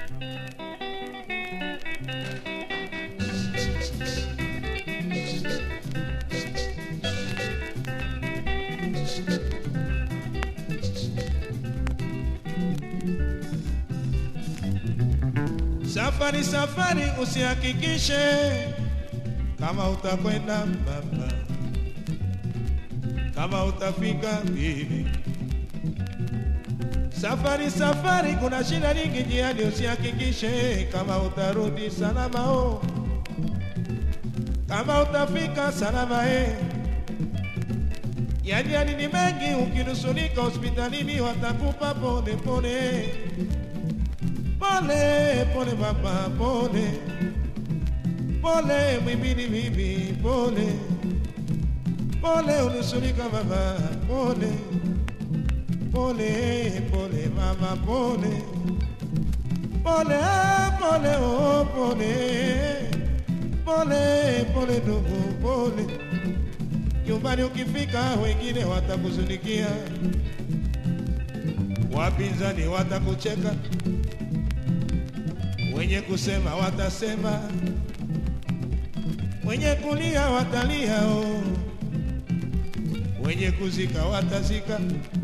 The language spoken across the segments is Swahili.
Safari safari, usihakikishe kama utakwenda baba, kama utafika bibi. Safari safari, kuna shida nyingi njiani, usihakikishe kama utarudi salama o, kama utafika salama e. Yajali ni mengi, ukinusulika hospitalini watakupa pole pole pole pole baba pole pole mwimbili bibi pole pole unusulika baba pole pole pole mama pole pole pole oh pole pole pole ndugu pole nyumbani ukifika wengine watakuzunikia wapinzani watakucheka wenye kusema watasema, wenye kulia watalia, oh. wenye kuzika watazika.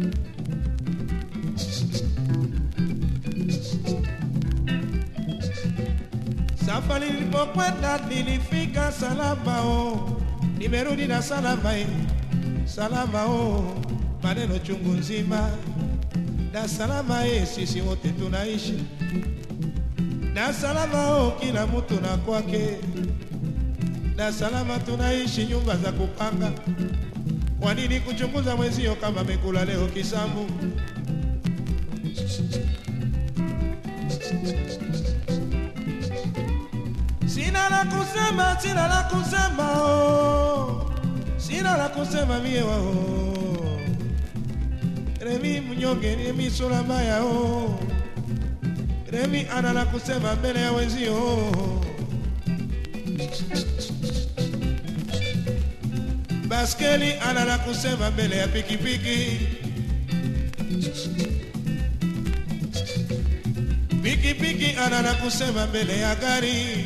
Safari nilipokwenda nilifika salama, oh. nimerudi na salama, eh. salama oh. maneno chungu nzima na salama, eh. sisi wote tunaishi na salama o, kila mtu na kwake, na salama tunaishi nyumba za kupanga. Kwa nini kuchunguza mwezio kama amekula leo kisambu? Sina la kusema, sina la kusema oh, sina la kusema mie wao Remi mnyonge, Remi sura mbaya oh. Remi ana la kusema mbele ya wenzio. Baskeli ana la kusema mbele ya pikipiki. Pikipiki ana la kusema mbele ya gari.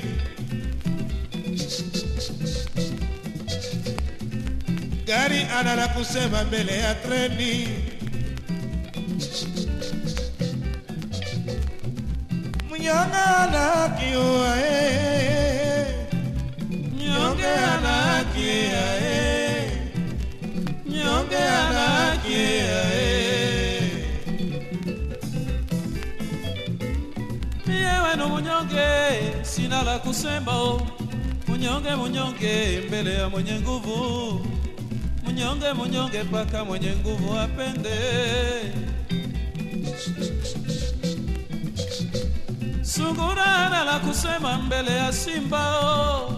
Gari ana la kusema mbele ya treni. Mnyonge anakiwa eh, mnyonge anakia eh, mnyonge anakia eh. Mie wenu munyonge, sina la kusema o. Munyonge munyonge mbele ya mwenye nguvu, munyonge munyonge paka mwenye nguvu apende. Sungura hana la kusema mbele ya simba o.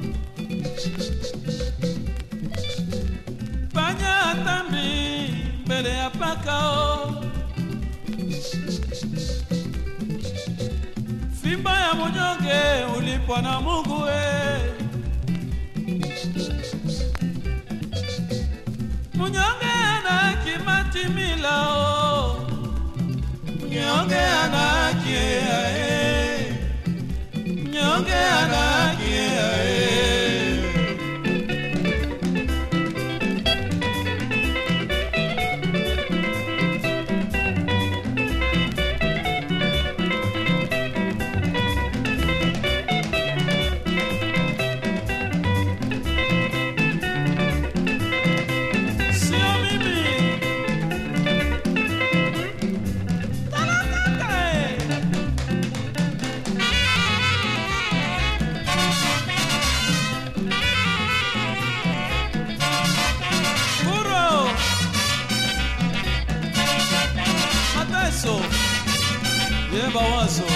Panya hatambi mbele ya paka o. Fimba ya munyonge ulipwa na Mungu we. Munyonge ana kimatimila o. Mnyonge anakia eh. Mnyonge anakia eh. Sio mimi. Talakaka eh. Burro. Mateso. Yeba wazo.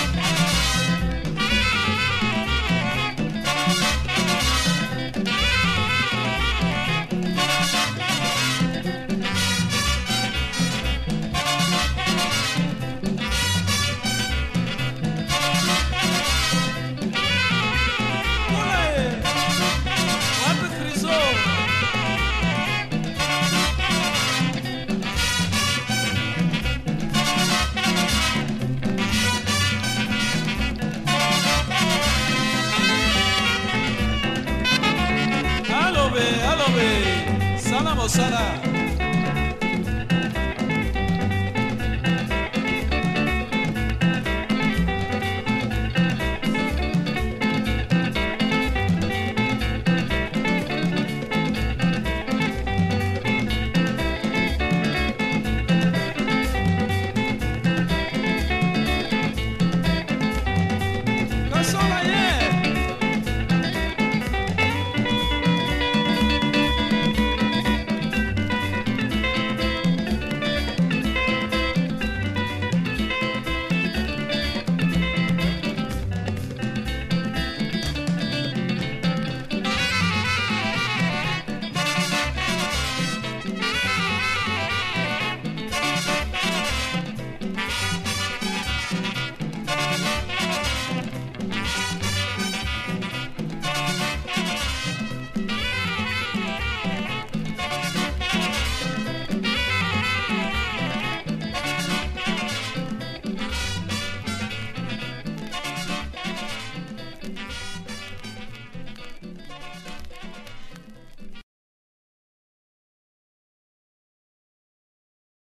Kule. Wapi Kristo? lobe sala mosala kasola ye